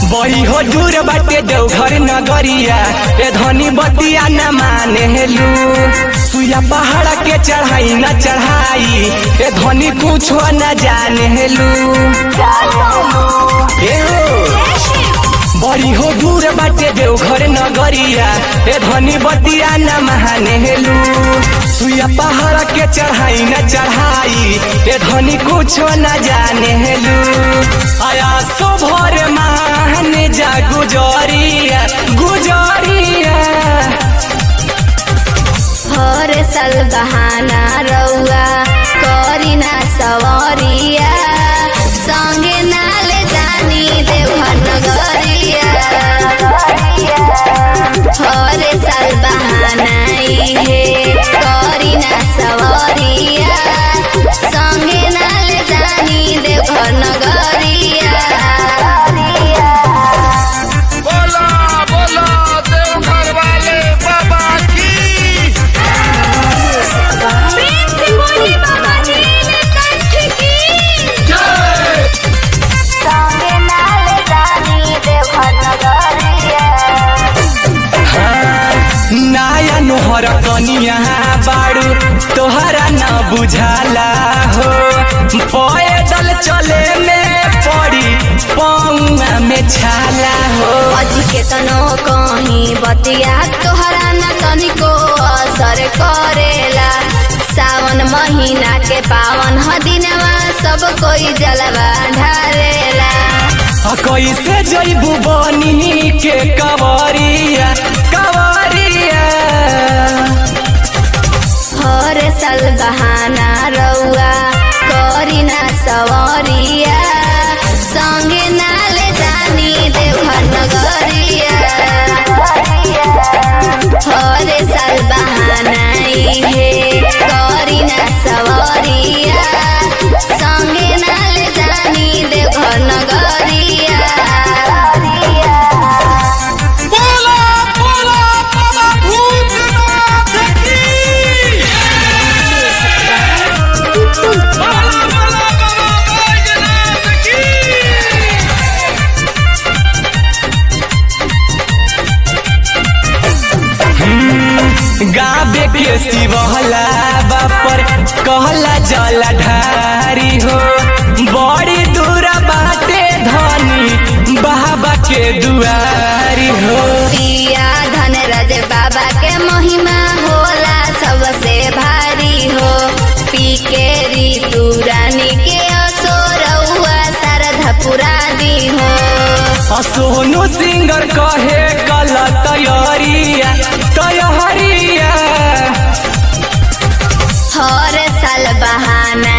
बड़ी हो दूर बाटे देवघर नगरिया ए धनी बतिया न माने हेलू सुया पहाड़ के चढ़ाई न चढ़ाई ए धनी कुछो न जाने हेलू ए हो बड़ी हो दूर बाटे देवघर नगरिया ए धनी बतिया न महाने हेलू सुया पहाड़ के चढ़ाई न चढ़ाई ए धनी कुछो न जाने हेलू आया सो भोर महाने जा गुजरिया गुजरिया हर साल बहाना रउआ करी ना सवरिया संगे नाले जानी देवघर नगरिया हर साल बहाना इहे करी ना सवरिया संगे नाले जानी देवघर नगरिया बोला बोला देवघर वाले बाबा की प्रेम से बोलिए बाबा नीलकंठ की संगे नाले जानी देवघर नगरिया नाया नोहर कनिया बाड़ू तोहरा न बुझाला हो पैदल चले में पड़ी पौआ में छाला हो अजी के तनो कहीं बतिया तोहरा न तनिको असर करेला सावन महीना के पावन ह दिनवा सब कोई जलवा ढारेला आ कैसे जैबू बनी के कवरिया कवरिया हर साल बहाना रउआ करी ना सवरिया संगे नाले जानी देवघर नगरिया हर साल बहाना इहे करी ना सवरिया संगे नाले जानी देवघर नगरिया बोला बोला बाबा भूतनाथ की बोला बोला बाबा बैजनाथ की गाबे के शिवहला बापर कहला जला ढारी हो बड़ी दूरा बाटे धनी बाबा के दुआरी हो पिया धनराज बाबा के महिमा होला सबसे भारी हो पी के ऋतु रानी के असोरउआ शारदा पुरादी हो आ सोनू सिंगर कहे कल तैयारिया तैयारिया हर साल बहाना